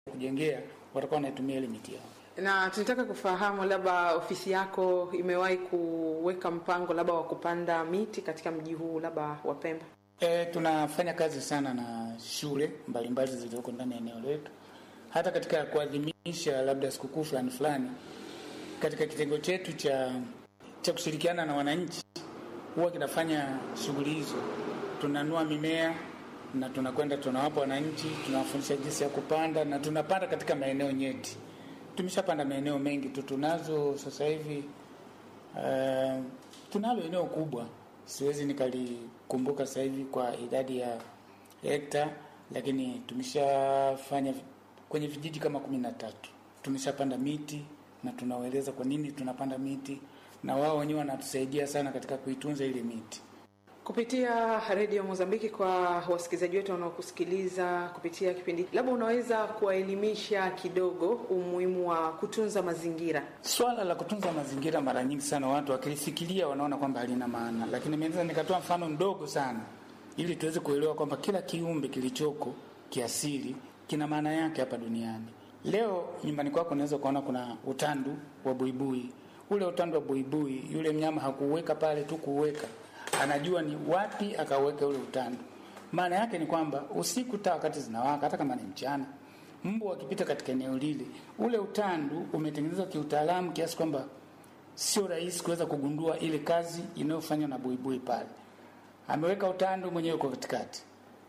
kujengea watakuwa wanaitumia ile miti yao. Na tunataka kufahamu labda ofisi yako imewahi kuweka mpango labda wa kupanda miti katika mji huu labda wa Pemba? E, tunafanya kazi sana na shule mbalimbali zilizoko ndani ya eneo letu, hata katika kuadhimisha labda sikukuu fulani fulani, katika kitengo chetu cha cha kushirikiana na wananchi huwa kinafanya shughuli hizo. Tunanua mimea na tunakwenda tunawapa wananchi, tunawafundisha jinsi ya kupanda na tunapanda katika maeneo nyeti. Tumeshapanda maeneo mengi tu, tunazo sasa hivi uh, tunalo eneo kubwa, siwezi nikalikumbuka sasa hivi kwa idadi ya hekta, lakini tumeshafanya kwenye vijiji kama kumi na tatu tumeshapanda miti na tunawaeleza kwa nini tunapanda miti, na wao wenyewe wanatusaidia sana katika kuitunza ile miti. Kupitia redio Mozambiki, kwa wasikilizaji wetu wanaokusikiliza kupitia kipindi, labda unaweza kuwaelimisha kidogo umuhimu wa kutunza mazingira. Swala la kutunza mazingira, mara nyingi sana watu wakilifikiria wanaona kwamba halina maana, lakini naweza nikatoa mfano mdogo sana ili tuweze kuelewa kwamba kila kiumbe kilichoko kiasili kina maana yake hapa duniani. Leo nyumbani kwako unaweza ukaona kuna utandu wa buibui. Ule utandu wa buibui, yule mnyama hakuuweka pale tu kuuweka anajua ni wapi akaweka ule utandu. Maana yake ni kwamba usiku taa wakati zinawaka, hata kama ni mchana, mbu akipita katika eneo lile, ule utandu umetengenezwa kiutaalamu kiasi kwamba sio rahisi kuweza kugundua ile kazi inayofanywa na buibui pale. Ameweka utandu mwenyewe kwa katikati,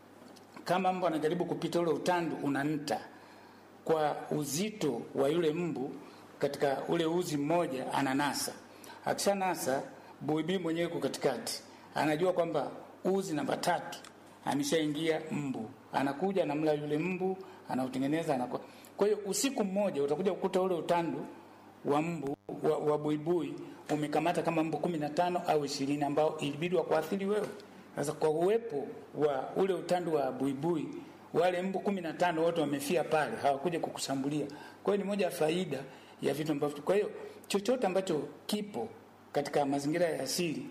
kama mbu anajaribu kupita, ule utandu unanta kwa uzito wa yule mbu katika ule uzi mmoja, ananasa. Akishanasa, buibui mwenyewe kwa katikati anajua kwamba uzi namba tatu ameshaingia mbu, anakuja anamla yule mbu, anautengeneza anakuwa. Kwa hiyo usiku mmoja utakuja kukuta ule utandu wa mbu wa, wa buibui umekamata kama mbu kumi na tano au ishirini ambao ilibidi wa kuathiri wewe. Sasa kwa uwepo wa ule utandu wa buibui, wale mbu kumi na tano wote wamefia pale, hawakuja kukushambulia. Kwa hiyo ni moja ya faida ya vitu ambavyo, kwa hiyo chochote ambacho kipo katika mazingira ya asili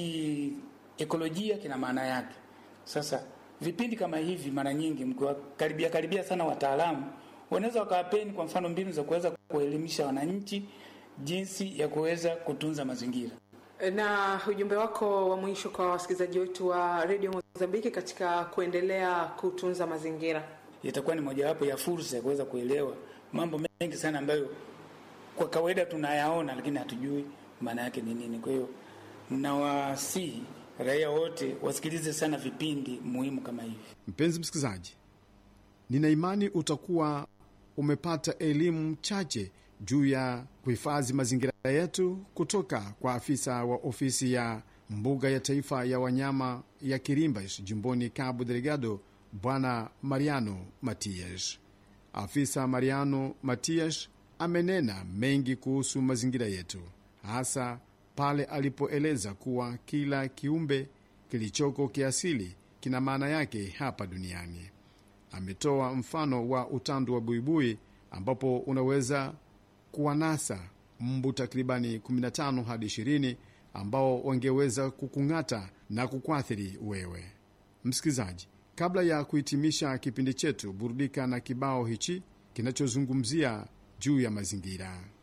kiekolojia kina maana yake. Sasa vipindi kama hivi, mara nyingi mkiwakaribia karibia sana wataalamu, wanaweza wakawapeni kwa mfano mbinu za kuweza kuelimisha wananchi jinsi ya kuweza kutunza mazingira. Na ujumbe wako wa mwisho kwa wasikilizaji wetu wa redio Mozambiki katika kuendelea kutunza mazingira, itakuwa ni mojawapo ya fursa ya kuweza kuelewa mambo mengi sana ambayo kwa kawaida tunayaona, lakini hatujui maana yake ni nini. Kwa hiyo nawasihi raia wote wasikilize sana vipindi muhimu kama hivi. Mpenzi msikilizaji, nina imani utakuwa umepata elimu chache juu ya kuhifadhi mazingira yetu kutoka kwa afisa wa ofisi ya mbuga ya taifa ya wanyama ya Kirimbas jimboni Cabo Delgado, Bwana Mariano Matias. Afisa Mariano Matias amenena mengi kuhusu mazingira yetu, hasa pale alipoeleza kuwa kila kiumbe kilichoko kiasili kina maana yake hapa duniani. Ametoa mfano wa utandu wa buibui ambapo unaweza kuwanasa mbu takribani 15 hadi 20 ambao wangeweza kukung'ata na kukuathiri wewe msikilizaji. Kabla ya kuhitimisha kipindi chetu, burudika na kibao hichi kinachozungumzia juu ya mazingira.